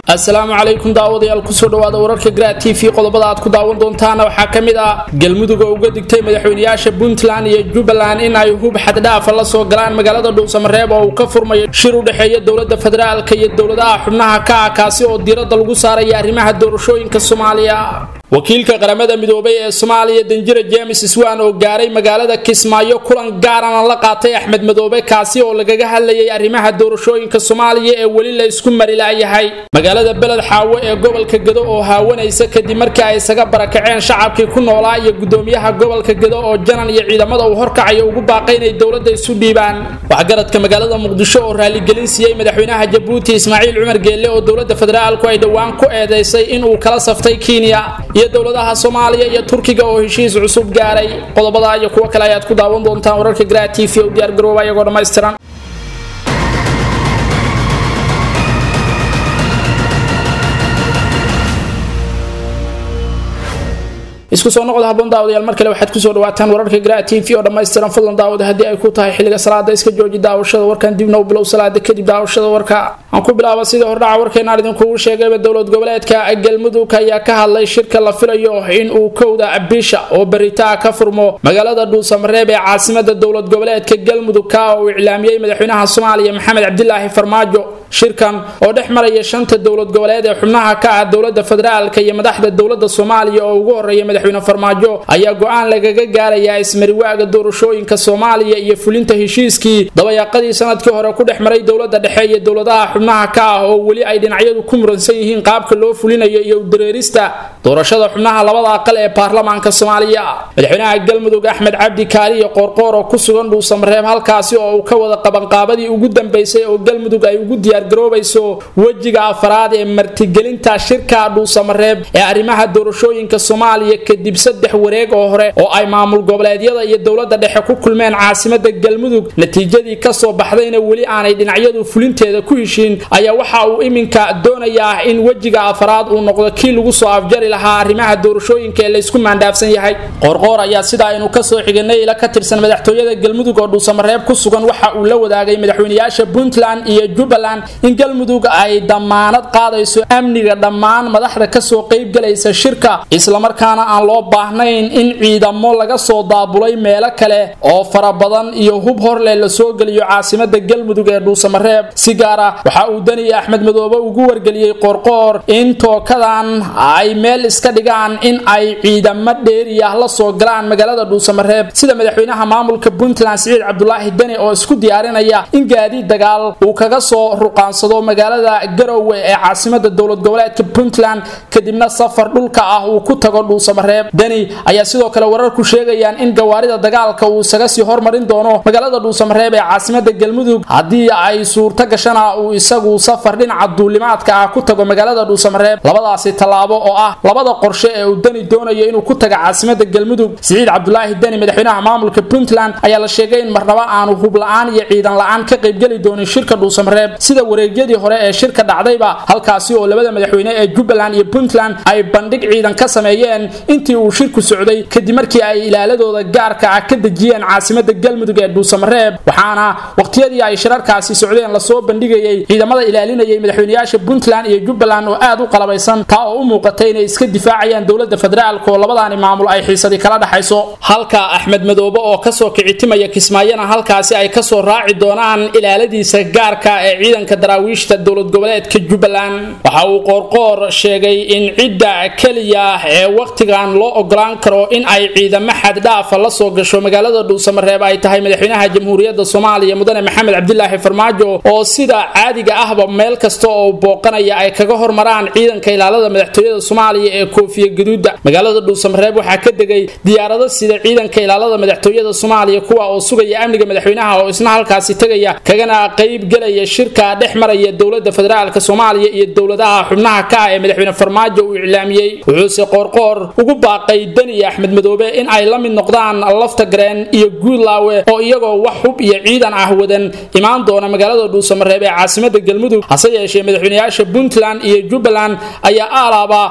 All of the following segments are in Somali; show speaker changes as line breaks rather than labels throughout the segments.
asalaamu calaykum daawadayaal kusoo dhawaada wararka graa t v qodobada aad ku daawan doontaana waxaa ka mid ah galmudug oo uga digtay madaxweynayaasha puntland iyo jubbaland in ay hub xaddhaafa la soo galaan magaalada dhuusamareeb oo uu ka furmayo shir u dhexeeya dowlada federaalka iyo dowladaha xubnaha ka ah kaasi oo diiradda lagu saaraya arrimaha doorashooyinka soomaaliya wakiilka qaramada midoobay ee soomaaliya danjira james swan oo gaaray magaalada kismaayo kulan gaarana la qaatay axmed madoobe kaasi oo lagaga hadlayay arrimaha doorashooyinka soomaaliya ee weli la isku mari laayahay magaalada beled xaawo ee gobolka gedo oo haawanaysa kadib markii ay isaga barakaceen shacabkii ku noolaa iyo gudoomiyaha gobolka gedo oo janan iyo ciidamada uu horkacayo ugu baaqay inay dowladda isu dhiibaan waxgaradka magaalada muqdisho oo raaligelin siiyey madaxweynaha jabuuti ismaaciil cumar geelle oo dowlada federaalku ay dhowaan ku eedeysay inuu kala saftay kenya iyo dowladaha soomaaliya iyo turkiga oo heshiis cusub gaaray qodobada iyo kuwo kale ayaad ku daawan doontaan wararka gra t v u diyaargarooba iyagoo dhammaystiran isku soo noqda haboon daawadayaal mar kale waxaad kusoo dhawaataan wararka gra t v oo dhammaystiran fadlan daawada haddii ay ku tahay xilliga salaada iska jooji daawashada warkan dibna u bilow salaada kadib daawashada warka aan ku bilaaba sida hordhaca warkeenaan idinkugu sheegayba dowlad goboleedka galmudug ayaa ka hadlay shirka la filayo in uu kowda bisha oo beritaa ka furmo magaalada dhuusamareeb ee caasimada dowlad goboleedka galmudug ka oo uu iclaamiyey madaxweynaha soomaaliya maxamed cabdilaahi farmaajo shirkan oo dhex maraya shanta dowlad goboleed ee xubnaha ka ah dowlada federaalka iyo madaxda dowlada soomaaliya oo ugu horeeya madaxweyne farmaajo ayaa go-aan lagaga gaarayaa ismariwaaga doorashooyinka soomaaliya iyo fulinta heshiiskii dabayaaqadii sanadkii hore ku dhex maray dowlada dhexe iyo dowladaha xubnaha ka ah oo weli ay dhinacyadu ku muransan yihiin qaabka loo fulinayo iyo udareerista doorashada xubnaha labada aqal ee baarlamaanka soomaaliya madaxweynaha galmudug axmed cabdi kaaliyo qoorqoor oo ku sugan dhuusamareeb halkaasi oo uu ka wada qabanqaabadii ugu dambeysay oo galmudug ay ugu diyaargaroobayso wejiga afaraad ee martigelinta shirka dhuusamareeb ee arrimaha doorashooyinka soomaaliya kadib saddex wareeg oo hore oo ay maamul goboleedyada iyo dowlada dhexe ku kulmeen caasimada galmudug natiijadii kasoo baxdayna weli aanay dhinacyadu fulinteeda ku heshiin ayaa waxa uu iminka doonayaa in wejiga afaraad uu noqdo kii lagu soo afjari lahaa arrimaha doorashooyinka ee laysku maandhaafsan yahay qoorqoor ayaa sida aynu kasoo xiganay ila ka tirsan madaxtooyada galmudug oo dhuusamareeb ku sugan waxa uu la wadaagay madaxweynayaasha puntland iyo jubbaland in galmudug ay damaanad qaadayso amniga dhammaan madaxda kasoo qaybgalaysa shirka islamarkaana aan loo baahnayn in ciidamo laga soo daabulay meelo kale oo fara badan iyo hub horleh la soo geliyo caasimada galmudug ee dhuusamareeb si gaara waxa uu daniya axmed madoobe ugu wargeliyey qoorqoor in tookadan ay meel iska dhigaan in ay ciidamo dheeriyah la soo galaan magaalada dhuusamareeb sida madaxweynaha maamulka puntland siciid cabdulaahi deni oo isku diyaarinaya in gaadiid dagaal uu kaga soo ruqaansado magaalada garowe ee caasimada dowlad goboleedka puntland kadibna safar dhulka ah uu ku tago dhuusamareeb deni ayaa sidoo kale wararku sheegayaan in gawaarida dagaalka uu isaga sii hormarin doono magaalada dhuusamareeb ee caasimada galmudug haddii ay suurto gashana uu isagu safar dhinaca duulimaadka ah ku tago magaalada dhuusamareeb labadaasi tallaabo oo ah labada qorshe ee uu deni doonayo inuu ku taga caasimada galmudug siciid cabdulaahi deni madaxweynaha maamulka puntland ayaa la sheegay in marnaba aanu hub la-aan iyo ciidan la-aan ka qaybgeli doonin shirka dhuusamareeb sida wareegyadii hore ee shirka dhacdayba halkaasi oo labada madaxweyne ee jubbaland iyo puntland ay bandhig ciidan ka sameeyeen intii uu shirku socday kadib markii ay ilaaladooda gaarka ah ka dejiyeen caasimada galmudug ee dhuusamareeb waxaana waqtiyadii ay shirarkaasi socdeen lasoo bandhigayay ciidamada ilaalinayay madaxweynayaasha puntland iyo jubbaland oo aad u qalabaysan taa oo u muuqatay inay iska difaacayaan dowlada federaalka oo labadaani maamul ay xiisadii kala dhaxayso halka axmed madoobe oo kasoo kicitimaya kismaayana halkaasi ay kasoo raaci doonaan ilaaladiisa gaarka ee ciidanka daraawiishta dowlad goboleedka jubbaland waxa uu qoorqoor sheegay in cidda keliya ee wakhtigan loo ogolaan karo in ay ciidamo xaddhaafa la soo gasho magaalada dhuusamareeb ay tahay madaxweynaha jamhuuriyadda soomaaliya mudane maxamed cabdilaahi farmaajo oo sida caadiga ahba meel kasta oo booqanaya ay kaga hormaraan ciidanka ilaalada madaxtooyada soomaaliya ee koofiya gaduuda magaalada dhuusamareeb waxaa ka degay diyaarado sida ciidanka ilaalada madaxtooyada soomaaliya kuwa oo sugaya amniga madaxweynaha oo isna halkaasi tegaya kagana qayb gelaya shirka dhex maraya dowlada federaalka soomaaliya iyo dowladaha xubnaha ka ah ee madaxweyne farmaajo uu iclaamiyey wuxuuse qoorqoor ugu baaqay deni axmed madoobe in ay la mid noqdaan lafta gareen iyo guudlaawe oo iyagoo wax hub iyo ciidan ah wadan imaan doona magaalada dhuusamareeb ee caasimada galmudug hase yeeshee madaxweynayaasha puntland iyo jubbaland ayaa aalaaba waxa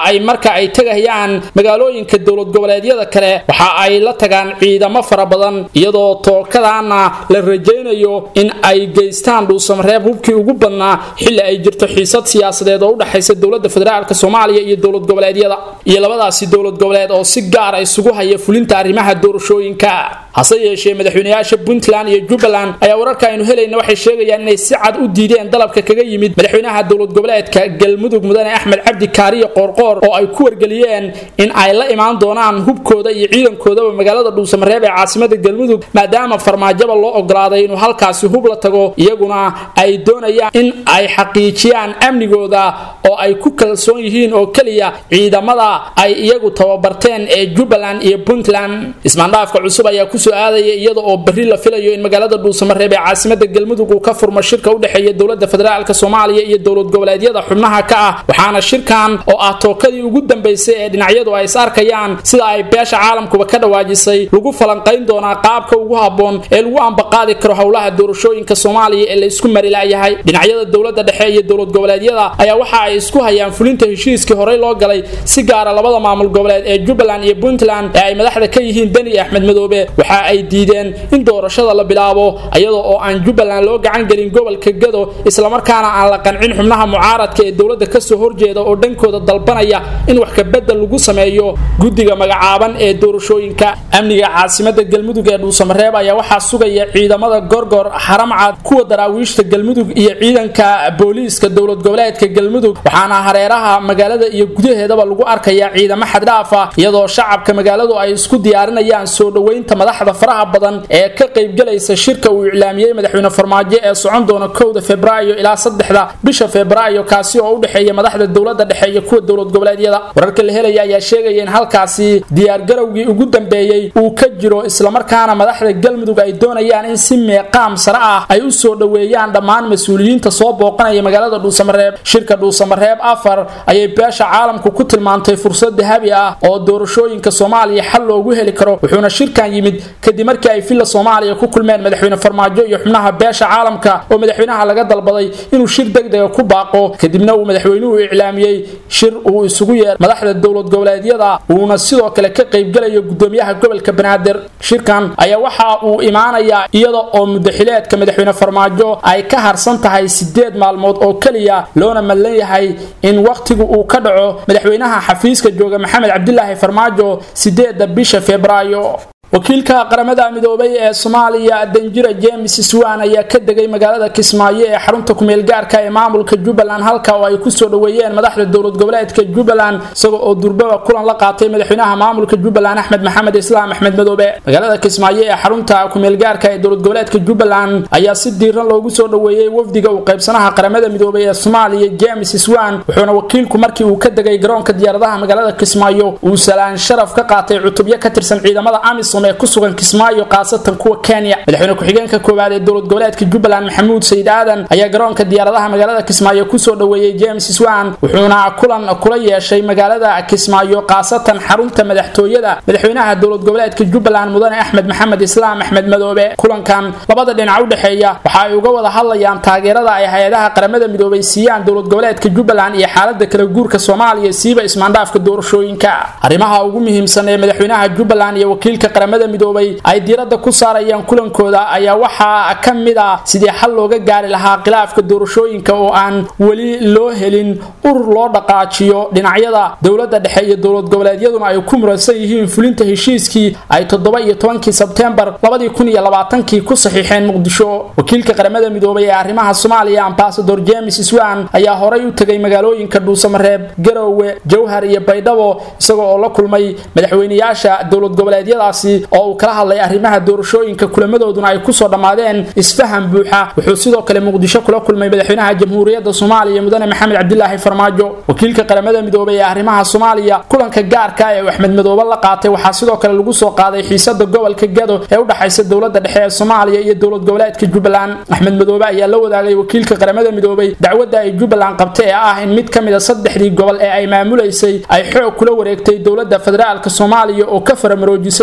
ay marka ay tegayaan magaalooyinka dowlad goboleedyada kale waxa ay la tagaan ciidamo fara badan iyadoo tookadaana la rajaynayo in ay geystaan dhuusamareeb hubkii ugu badnaa xilli ay jirto xiisad siyaasadeed oo u dhexaysa dowladda federaalk soomaaliya iyo dowlad goboleedyada iyo labadaasi dowlad goboleed oo si gaara isugu haya fulinta arrimaha doorashooyinka hase yeeshee madaxweynayaasha puntland iyo jubbaland ayaa wararka aynu helayna waxay sheegayaan inay si cad u diideen dalabka kaga yimid madaxweynaha dowlad goboleedka galmudug mudane axmed cabdi kaariyo qoorqoor oo ay ku wargeliyeen in ay la imaan doonaan hubkooda iyo ciidankoodaba magaalada dhuusamareeb ee caasimada galmudug maadaama farmaajaba loo ogolaaday inuu halkaasi hub la tago iyaguna ay doonayaan in ay xaqiijiyaan amnigooda oo ay ku kalsoon yihiin oo keliya ciidamada ay iyagu tababarteen ee jubbaland iyo puntland ismaandhaafka cusub ayaa kusoo aadaya iyada oo berri la filayo in magaalada dhuusamareeb ee caasimada galmudug uu ka furmo shirka u dhexeeya dowlada federaalk soomaaliya iyo dowlad goboleedyada xubnaha ka ah waxaana shirkan oo ah tookadii ugu dambaysay ee dhinacyadu ay is arkayaan sida ay beesha caalamkuba ka dhawaajisay lagu falanqayn doonaa qaabka ugu habboon ee lagu ambaqaadi karo howlaha doorashooyinka soomaaliya ee la isku mari la'yahay dhinacyada dowlada dhexe iyo dowlad goboleedyada ayaa waxa ay isku hayaan fulinta heshiiskii horey loo galay si gaara labada maamul goboleed ee jubbaland iyo puntland ee ay madaxda ka yihiin deni axmed madoobe waxa ay diideen in doorashada la bilaabo iyadoo oo aan jubbaland loo gacan gelin gobolka gado islamarkaana aan la qancin xubnaha mucaaradka ee dowladda kasoo horjeeda oo dhankooda dalbanaya in wax kabedel lagu sameeyo guddiga magacaaban ee doorashooyinka amniga caasimada galmudug ee dhuusamareeb ayaa waxaa sugaya ciidamada gorgor xaramcad kuwa daraawiishta galmudug iyo ciidanka booliiska dowlad goboleedka galmudug waxaana hareeraha magaalada iyo gudaheedaba lagu arkayaa ciidamo xaddhaafa iyadoo shacabka magaaladu ay isku diyaarinayaan soo dhoweynta madaxda faraha badan ee ka qaybgelaysa shirka uu iclaamiyey madaxweyne farmaajo ee socon doona kowda febraayo ilaa saddexda bisha febraayo kaasi oo u dhexeeya madaxda dowladda dhexe iyo kuwa dowlad goboleedyada wararka la helaya ayaa sheegaya in halkaasi diyaargarowgii ugu dambeeyey uu ka jiro islamarkaana madaxda galmudug ay doonayaan in si meeqaam sare ah ay u soo dhoweeyaan dhammaan mas-uuliyiinta soo booqanaya magaalada dhuusamareeb shirka dhuusamareeb afar ayay beesha caalamku ku tilmaantay fursad dahabi ah oo doorashooyinka soomaaliya xal loogu heli karo wuxuuna shirkan yimid kadib markii ay villa soomaaliya ku kulmeen madaxweyne farmaajo iyo xubnaha beesha caalamka oo madaxweynaha laga dalbaday inuu shir degdega ku baaqo kadibna uu madaxweynuhu iclaamiyey shir uu isugu yeer madaxda dowlad goboleedyada uuna sidoo kale ka qaybgalayo gudoomiyaha gobolka banaadir shirkan ayaa waxa uu imaanayaa iyada oo mudaxileedka madaxweyne farmaajo ay ka harsan tahay sideed maalmood oo keliya loona madlan yahay in wakhtigu uu ka dhaco madaxweynaha xafiiska jooga maxamed cabdilaahi farmaajo sideeda bisha febraayo wakiilka qaramada midoobay ee soomaaliya danjira james swan ayaa ka degay magaalada kismaayo ee xarunta kumeel gaarka ee maamulka jubbaland halka oo ay kusoo dhoweeyeen madaxda dowlad goboleedka jubbaland isaga oo durbaba kulan la qaatay madaxweynaha maamulka jubbaland axmed maxamed islaam axmed madoobe magaalada kismaayo ee xarunta kumeel gaarka ee dowlad goboleedka jubbaland ayaa si diiran loogu soo dhoweeyey wafdiga uu qaybsanaha qaramada midoobay ee soomaaliya james swan wuxuuna wakiilku markii uu ka degay garoonka diyaaradaha magaalada kismaayo uu salaan sharaf ka qaatay cutubyo ka tirsan ciidamada amisom ee ku sugan kismaayo khaasatan kuwa kenya madaxweyne ku-xigeenka koowaad ee dowlad goboleedka jubbaland maxamuud sayid aadan ayaa garoonka diyaaradaha magaalada kismaayo kusoo dhoweeyey james swan wuxuuna kulan kula yeeshay magaalada kismaayo khaasatan xarunta madaxtooyada madaxweynaha dowlad goboleedka jubbaland mudane axmed maxamed islaam axmed madoobe kulankan labada dhinac u dhexeeya waxa ay uga wada hadlayaan taageerada ay hay-adaha qaramada midoobay siiyaan dowlad goboleedka jubbaland iyo xaalada kala guurka soomaaliya siiba ismaandhaafka doorashooyinka arrimaha ugu muhiimsan ee madaxweynaha jubbaland iyo wakiilka qaramada midoobay ay diiradda ku saarayaan kulankooda ayaa waxaa ka mid ah sidii xal looga gaari lahaa khilaafka doorashooyinka oo aan weli loo helin urur loo dhaqaajiyo dhinacyada dowladda dhexe iyo dowlad goboleedyaduna ay ku muransan yihiin fulinta heshiiskii ay toddoba iyo tobankii sebtembar labadii kun iyo labaatankii ku saxiixeen muqdisho wakiilka qaramada midoobay ee arrimaha soomaaliya ambasador james swan ayaa horay u tegay magaalooyinka dhuusamareeb garowe jowhar iyo baydhabo isagoo oo la kulmay madaxweynayaasha dowlad goboleedyadaasi oo uu kala hadlay arrimaha doorashooyinka kulamadooduna ay kusoo dhammaadeen isfaham buuxa wuxuu sidoo kale muqdisho kula kulmay madaxweynaha jamhuuriyadda soomaaliya mudane maxamed cabdilaahi farmaajo wakiilka qaramada midoobay ee arrimaha soomaaliya kulanka gaarka ee uu axmed madoobe la qaatay waxaa sidoo kale lagu soo qaaday xiisada gobolka gado ee u dhexaysa dowladda dhexe ee soomaaliya iyo dowlad goboleedka jubbaland axmed madoobe ayaa la wadaagay wakiilka qaramada midoobay dacwadda ay jubbaland qabtay ee ah in mid ka mid a saddexdii gobol ee ay maamulaysay ay xoog kula wareegtay dowladda federaalk soomaaliya oo ka faramaroojisay jubbaland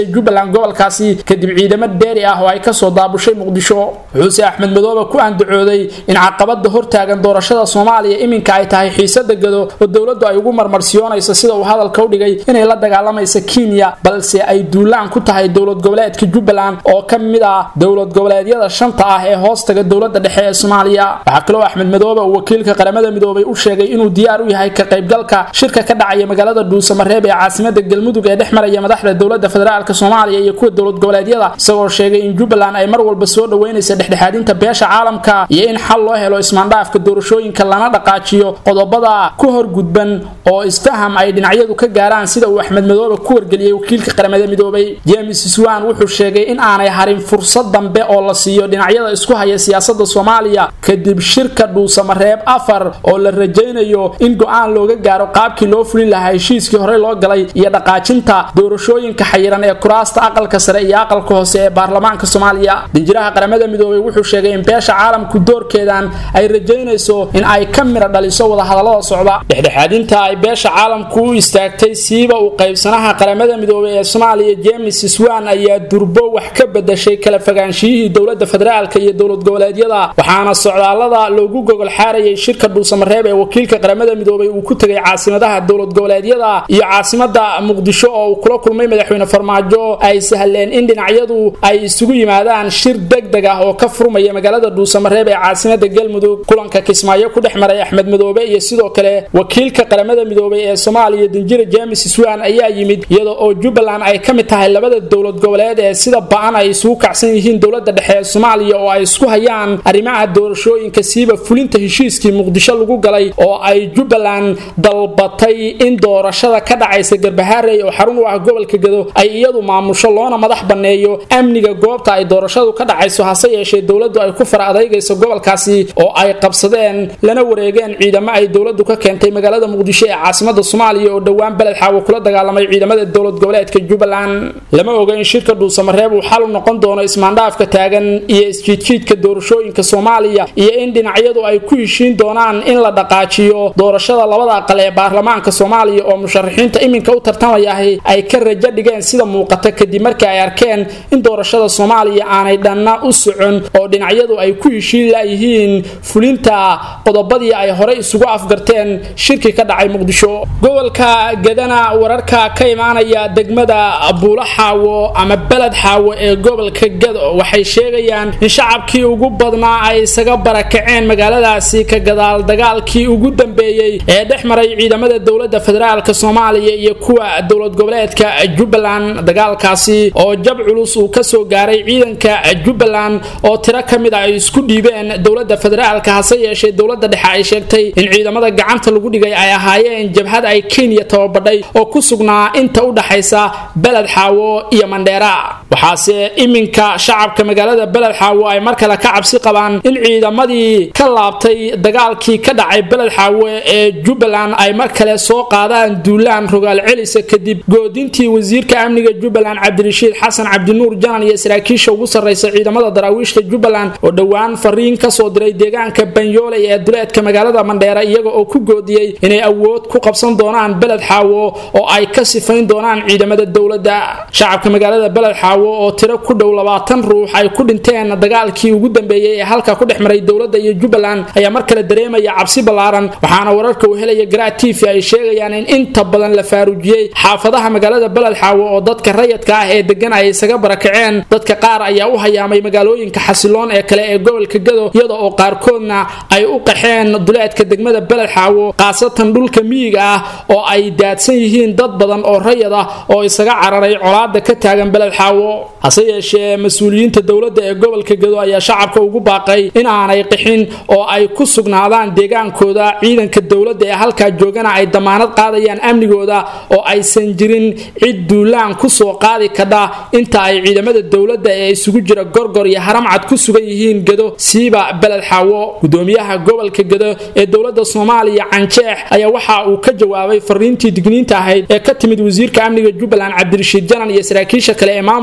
degaan gobolkaasi kadib ciidamo dheeri ah oo ay kasoo daabushay muqdisho wuxuuse axmed madoobe ku andacooday in caqabada hortaagan doorashada soomaaliya iminka ay tahay xiisada gado oo dowladdu ay ugu marmarsiyoonayso sida uu hadalka u dhigay inay la dagaalamaysa kenya balse ay duulaan ku tahay dowlad goboleedka jubbaland oo ka mid ah dowlad goboleedyada shanta ah ee hoostaga dowlada dhexe ee soomaaliya waxaa kaloo axmed madoobe uu wakiilka qaramada midoobay u sheegay inuu diyaar u yahay ka qaybgalka shirka ka dhacaya magaalada dhuusamareeb ee caasimada galmudug ee dhex maraya madaxda dowlada federaalk soomaaliya iyo kuwa dowlad goboleedyada isagoo sheegay in jubbaland ay mar walba soo dhaweynaysa dhexdhexaadinta beesha caalamka iyo in xal loo helo ismaandhaafka doorashooyinka lana dhaqaajiyo qodobada ku horgudban oo isfaham ay dhinacyadu ka gaaraan sida uu axmed madoobe ku wargeliyey wakiilka qaramada midoobay james swan wuxuu sheegay in aanay harin fursad dambe oo la siiyo dhinacyada isku haya siyaasada soomaaliya kadib shirka dhuusamareeb afar oo la rajaynayo in go-aan looga gaaro qaabkii loo fulin lahaa heshiiskii horey loo galay iyo dhaqaajinta doorashooyinka xayiran ee kuraasta aqalka sare iyo aqalka hoose ee baarlamaanka soomaaliya dinjiraha qaramada midoobay wuxuu sheegay in beesha caalamku doorkeedan ay rajaynayso in ay ka mira dhaliso wadahadalada socda dhexdhexaadinta ay beesha caalamku u istaagtay siiba uu qaybsanaha qaramada midoobay ee soomaaliya james swan ayaa durbo wax ka bedashay kala fogaanshiyihii dowlada federaalk iyo dowlad goboleedyada waxaana socdaalada loogu gogol xaarayay shirka dhuusamareeb ee wakiilka qaramada midoobay uu ku tegay caasimadaha dowlad goboleedyada iyo caasimada muqdisho oo uu kula kulmay madaxweyne farmaajo ay sahleen in dhinacyadu ay isugu yimaadaan shir degdeg ah oo ka furmaya magaalada dhuusamareeb ee caasimada galmudug kulanka kismaayo ku dhex maray axmed madoobe iyo sidoo kale wakiilka qaramada midoobay ee soomaaliya danjira james swan ayaa yimid iyada oo jubbaland ay ka mid tahay labada dowlad goboleed ee sida ba-an ay isugu kacsan yihiin dowlada dhexe ee soomaaliya oo ay isku hayaan arrimaha doorashooyinka siiba fulinta heshiiskii muqdisho lagu galay oo ay jubbaland dalbatay in doorashada ka dhacaysa garbahaarey oo xarun u ah gobolka gado ay iyadu maamusho loona madax banneeyo amniga goobta ay doorashadu ka dhacayso hase yeeshee dowladdu ay ku fara adeygayso gobolkaasi oo ay qabsadeen lana wareegeen ciidamo ay dowladdu ka keentay magaalada muqdisho ee caasimada soomaaliya oo dhowaan beled xaawo kula dagaalamay ciidamada dowlad goboleedka jubbaland lama oga in shirka dhuusamareeb uu xal u noqon doono ismaandhaafka taagan iyo isjiidjiidka doorashooyinka soomaaliya iyo in dhinacyadu ay ku heshiin doonaan in la dhaqaajiyo doorashada labada aqal ee baarlamaanka soomaaliya oo musharaxiinta iminka u tartamayahay ay ka rajo dhigeen sida muuqata kadib markii ay arkeen in doorashada soomaaliya aanay dhanna u socon oo dhinacyadu ay ku heshiin layihiin fulinta qodobadii ay horey isugu afgarteen shirkii ka dhacay muqdisho gobolka gadana wararka ka imaanaya degmada buulo xaawo ama beled xaawo ee gobolka gado waxay sheegayaan in shacabkii ugu badnaa ay isaga barakaceen magaaladaasi ka gadaal dagaalkii ugu dambeeyey ee dhex maray ciidamada dowlada federaalk soomaaliya iyo kuwa dowlad goboleedka jubbaland dagaalkaasi oo jab culus uu kasoo gaaray ciidanka jubbaland oo tiro ka mid a ay isku dhiibeen dowlada federaalk hase yeeshee dowlada dhexe ay sheegtay in ciidamada gacanta lagu dhigay ay ahaayeen jabhad ay kenya tababadhay oo ku sugnaa inta u dhaxaysa beled xaawo iyo mandheera waxaase iminka shacabka magaalada beled xaawo ay mar kale ka cabsi qabaan in ciidamadii ka laabtay dagaalkii ka dhacay beled xaawo ee jubbaland ay mar kale soo qaadaan duulaan rogaal celisa kadib goodintii wasiirka amniga jubbaland cabdirashiid xasan cabdinuur janan iyo saraakiisha ugu sarraysa ciidamada daraawiishta jubbaland oo dhowaan fariin kasoo diray deegaanka banyooley ee duleedka magaalada mandheera iyaga oo ku goodiyey inay awood ku qabsan doonaan beled xaawo oo ay ka sifayn doonaan ciidamada dowladda shacabka magaalada beled xaawo oo tiro ku dhow labaatan ruux ay ku dhinteen dagaalkii ugu dambeeyey ee halka ku dhex maray dowladda iyo jubbaland ayaa mar kale dareemaya cabsi ballaaran waxaana wararka uu helaya garaa t v ay sheegayaan in inta badan la faaruujiyey xaafadaha magaalada beled xaawo oo dadka rayadka ah ee degan ay isaga barakaceen dadka qaar ayaa u hayaamay magaalooyinka xasiloon ee kale ee gobolka gado iyada oo qaarkoodna ay u qaxeen duleedka degmada beled xaawo khaasatan dhulka miyiga ah oo ay daadsan yihiin dad badan oo rayad ah oo isaga cararay colaada ka taagan beled xaawo hase yeeshee mas-uuliyiinta dowladda ee gobolka gado ayaa shacabka ugu baaqay in aanay qixin oo ay ku sugnaadaan deegaankooda ciidanka dowladda ee halkaa joogana ay damaanad qaadayaan amnigooda oo aysan jirin cid duulaan kusoo qaadi kadha inta ay ciidamada dowladda ee isugu jira gorgor iyo haramcad ku sugan yihiin gado siiba beled xaawo gudoomiyaha gobolka gado ee dowladda soomaaliya canjeex ayaa waxa uu ka jawaabay fariintii digniinta ahayd ee ka timid wasiirka amniga jubbaland cabdirashiid janan iyo saraakiisha kale ee maamulka jubbaland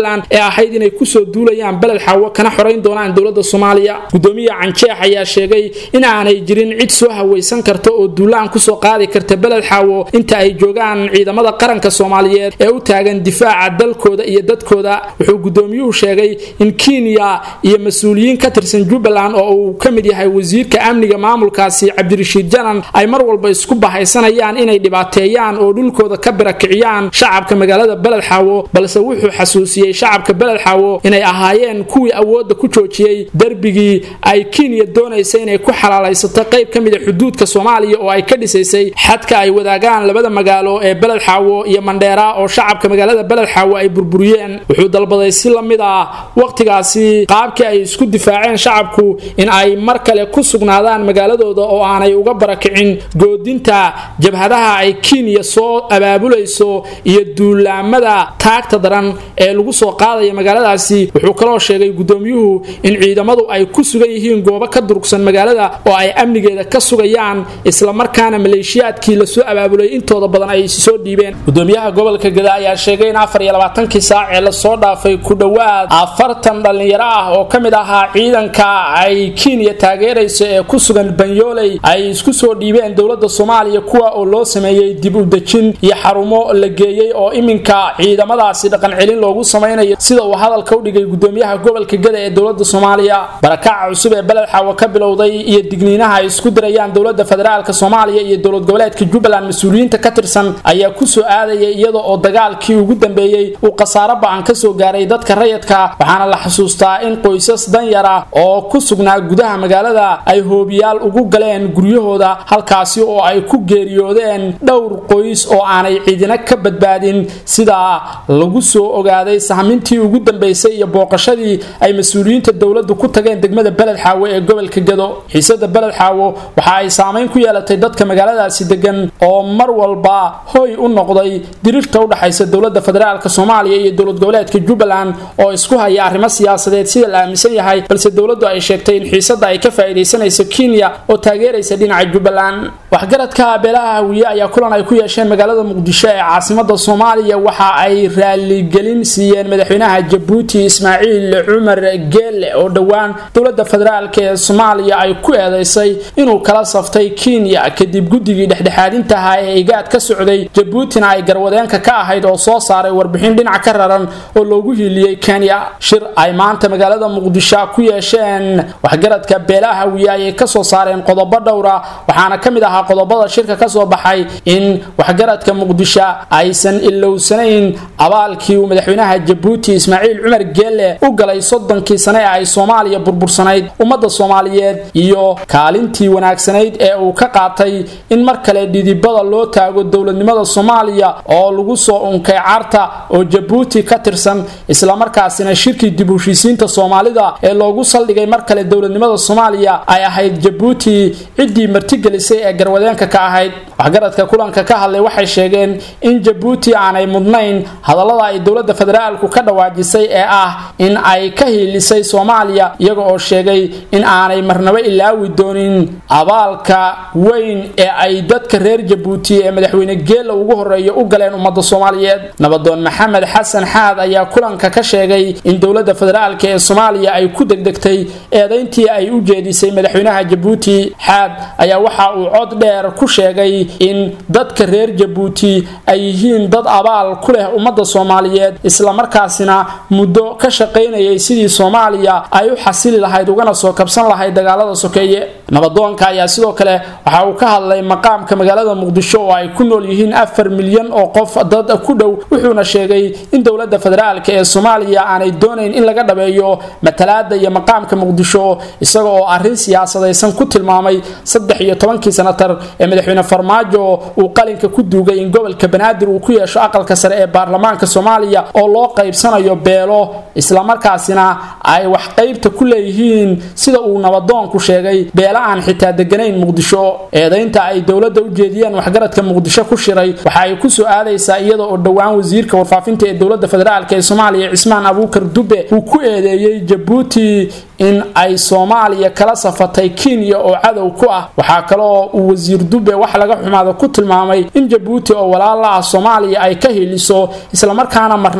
jubbaland ee ahayd inay kusoo duulayaan beled xaawo kana xorayn doonaan dowlada soomaaliya gudoomiya canjeex ayaa sheegay in aanay jirin cid soo hawaysan karta oo duulaan kusoo qaadi karta beled xaawo inta ay joogaan ciidamada qaranka soomaaliyeed ee u taagan difaaca dalkooda iyo dadkooda wuxuu gudoomiyuhu sheegay in kenya iyo mas-uuliyiin ka tirsan jubbaland oo uu ka mid yahay wasiirka amniga maamulkaasi cabdirashiid janan ay mar walba isku bahaysanayaan inay dhibaateeyaan oo dhulkooda ka birakiciyaan shacabka magaalada beled xaawo balse wuxuu xasuusiyey shacabka beled xaawo inay ahaayeen kuwii awoodda ku joojiyey derbigii ay kenya doonaysa inay ku xalaalaysato qayb ka mida xuduudka soomaaliya oo ay ka dhisaysay xadka ay wadaagaan labada magaalo ee beled xaawo iyo mandheera oo shacabka magaalada beled xaawo ay burburiyeen wuxuu dalbaday si la mid ah wakhtigaasi qaabkii ay isku difaaceen shacabku in ay mar kale ku sugnaadaan magaaladooda oo aanay uga barakicin goodinta jabhadaha ay kenya soo abaabulayso iyo duulaamada taagta daran ee lagu soo qaadaya magaaladaasi wuxuu kaloo sheegay gudoomiyuhu in ciidamadu ay ku sugan yihiin goobo ka durugsan magaalada oo ay amnigeeda ka sugayaan islamarkaana maleeshiyaadkii lasoo abaabulay intooda badan ay soo dhiibeen gudoomiyaha gobolka gada ayaa sheegay in afar iyo labaatankii saac ee lasoo dhaafay ku dhowaad afartan dhallinyaro ah oo ka mid ahaa ciidanka ay kenya taageerayso ee ku sugan banyooley ay isku soo dhiibeen dowlada soomaaliya kuwa oo loo sameeyey dib u dejin iyo xarumo la geeyey oo iminka ciidamadaasi dhaqan celin loogu samaynayo sida uu hadalka u dhigay gudoomiyaha gobolka gada ee dowlada soomaaliya barakaca cusub ee beled xaawo ka bilowday iyo digniinaha ay isku dirayaan dowlada federaalk soomaaliya iyo dowlad goboleedka jubbaland mas-uuliyiinta ka tirsan ayaa kusoo aadaya iyada oo dagaalkii ugu dambeeyey uu khasaaro ba-an kasoo gaaray dadka rayidka waxaana la xusuustaa in qoysas danyara oo ku sugnaa gudaha magaalada ay hoobiyaal ugu galeen guryahooda halkaasi oo ay ku geeriyoodeen dhowr qoys oo aanay ciidina ka badbaadin sidaa lagu soo ogaaday sahmintii ugu dambeysay iyo booqashadii ay mas-uuliyiinta dowladdu ku tageen degmada beled xaawo ee gobolka gado xiisada beled xaawo waxa ay saamayn ku yeelatay dadka magaaladaasi degan oo mar walba hoy u noqday dirirta udhaxaysa dowlada federaalk soomaaliya iyo dowlad goboleedka jubbaland oo isku haya arrimo siyaasadeed sida la aaminsan yahay balse dowladdu ay sheegtay in xiisada ay ka faa'iidaysanayso kenya oo taageeraysa dhinaca jubbaland waxgaradka beelaha hawiye ayaa kulan ay ku yeesheen magaalada muqdisho ee caasimada soomaaliya waxa ay raaligelin siiyeen madaxweynaha jabuuti ismaaciil cumar geelle oo dhowaan dowlada federaalk ee soomaaliya ay ku eedeysay inuu kala saftay kenya kadib guddigii dhexdhexaadintaha ee igaad ka socday jabuutina ay garwadeenka ka ahayd oo soo saaray warbixin dhinac ka raran oo loogu hiiliyey kenya shir ay maanta magaalada muqdisho ku yeesheen waxgaradka beelaha hawiye ayay kasoo saareen qodobo dhowra waxaana ka mid ahaa qodobada shirka kasoo baxay in waxgaradka muqdisho aysan ilowsanayn abaalkii uu madaxweynaha jabuuti ismaaciil cumar geelle u galay soddonkii sane ee ay soomaaliya burbursanayd ummadda soomaaliyeed iyo kaalintii wanaagsanayd ee uu ka qaatay in mar kale dhidibada loo taago dowladnimada soomaaliya oo lagu soo unkay carta oo jabuuti ka tirsan islamarkaasina shirkii dib u heshiisiinta soomaalida ee loogu saldhigay mar kale dowladnimada soomaaliya ay ahayd jabuuti ciddii martigelisay ee garwadeenka ka ahayd waxgaradka kulanka ka hadlay waxay sheegeen in jabuuti aanay mudnayn hadallada ay dowlada federaalku ka dhawaajisay ee ah in ay ka hiilisay soomaaliya iyaga oo sheegay in aanay marnabo ilaawi doonin abaalka weyn ee ay dadka reer jabuuti ee madaxweyne geella ugu horeeya u galeen ummadda soomaaliyeed nabadoon maxamed xasan xaad ayaa kulanka ka sheegay in dowlada federaalk ee soomaaliya ay ku degdegtay eedayntii ay u jeedisay madaxweynaha jabuuti xaad ayaa waxa uu cod dheer ku sheegay in dadka reer jabuuti ay yihiin dad abaal ku leh ummadda soomaaliyeed islamarkaasina muddo ka shaqaynayay sidii soomaaliya ay u xasili lahayd ugana soo kabsan lahayd dagaalada sokeeye nabadoonka ayaa sidoo kale waxa uu ka hadlay maqaamka magaalada muqdisho oo ay ku nool yihiin afar milyan oo qof dad ku dhow wuxuuna sheegay in dowlada federaalk ee soomaaliya aanay doonayn in laga dhabeeyo matalaada iyo maqaamka muqdisho isaga oo arrin siyaasadaysan ku tilmaamay saddex iyo tobankii sanatar ee madaxweyne farmaajo uu qalinka ku duugay in gobolka banaadir uu ku yeesho aqalka sare ee baarlamaanka soomaaliya oo loo qaybsanayo beelo islamarkaasina ay wax qaybta ku leeyihiin sida uu nabadoonku sheegay beela aan xitaa deganayn muqdisho eedaynta ay dowladda u jeediyeen waxgaradka muqdisho ku shiray waxa ay kusoo aadaysaa iyada oo dhowaan wasiirka warfaafinta ee dowlada federaalk ee soomaaliya cismaan abuukar dube uu ku eedeeyey jabuuti in ay soomaaliya kala safatay kenya oo cadow ku ah waxaa kaloo uu wasiir dube wax laga xumaada ku tilmaamay in jabuuti oo walaala ah soomaaliya ay ka hiliso islamarkaana marnabo aanay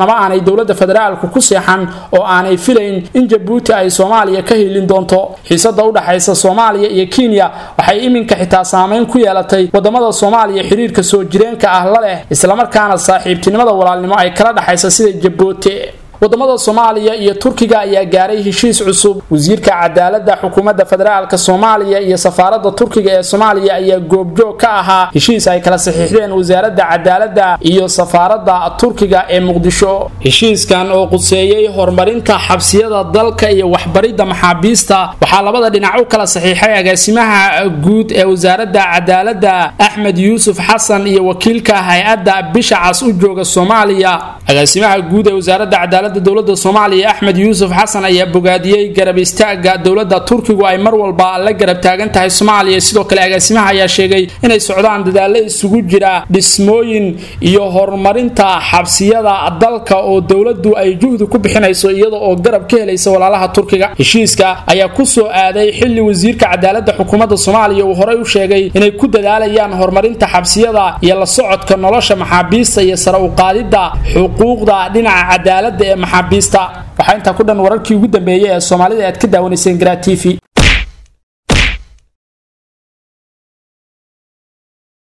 dowladda federaalku ku seexan oo aanay filayn in jabuuti ay soomaaliya ka hilin doonto xiisada u dhaxaysa soomaaliya iyo kenya waxay iminka xitaa saameyn ku yeelatay wadamada soomaaliya xiriirka soo jireenka ah la leh islamarkaana saaxiibtinimada walaalnimo ay kala dhaxaysa sida jabuuti wadamada soomaaliya iyo turkiga ayaa gaaray heshiis cusub wasiirka cadaalada xukuumadda federaalk soomaaliya iyo safaarada turkiga ee soomaaliya ayaa goobjoog ka ahaa heshiis ay kala saxiixdeen wasaaradda cadaalada iyo safaarada turkiga ee muqdisho heshiiskan oo quseeyey horumarinta xabsiyada dalka iyo waxbaridda maxaabiista waxaa labada dhinac u kala saxiixay agaasimaha guud ee wasaaradda cadaalada axmed yuusuf xasan iyo wakiilka hay-adda bisha cas u jooga soomaaliya agaasimaha guud ee wasaaradda cadaalada dowlada soomaaliya axmed yuusuf xasan ayaa bogaadiyey garab istaaga dowlada turkigu ay mar walba la garab taagan tahay soomaaliya sidoo kale agaasimaha ayaa sheegay inay socdaan dadaalo isugu jira dhismooyin iyo horumarinta xabsiyada dalka oo dowladu ay juhdi ku bixinayso iyada oo garab ka helaysa walaalaha turkiga heshiiska ayaa kusoo aaday xili wasiirka cadaalada xukuumadda soomaaliya uu horey u sheegay inay ku dadaalayaan horumarinta xabsiyada iyo la socodka nolosha maxaabiista iyo sare u qaadida xuquuqda dhinaca cadaalada ee maxaabiista waxaa intaa ku dhan wararkii ugu dambeeyay ee soomaalida aad ka daawanayseen garaa t v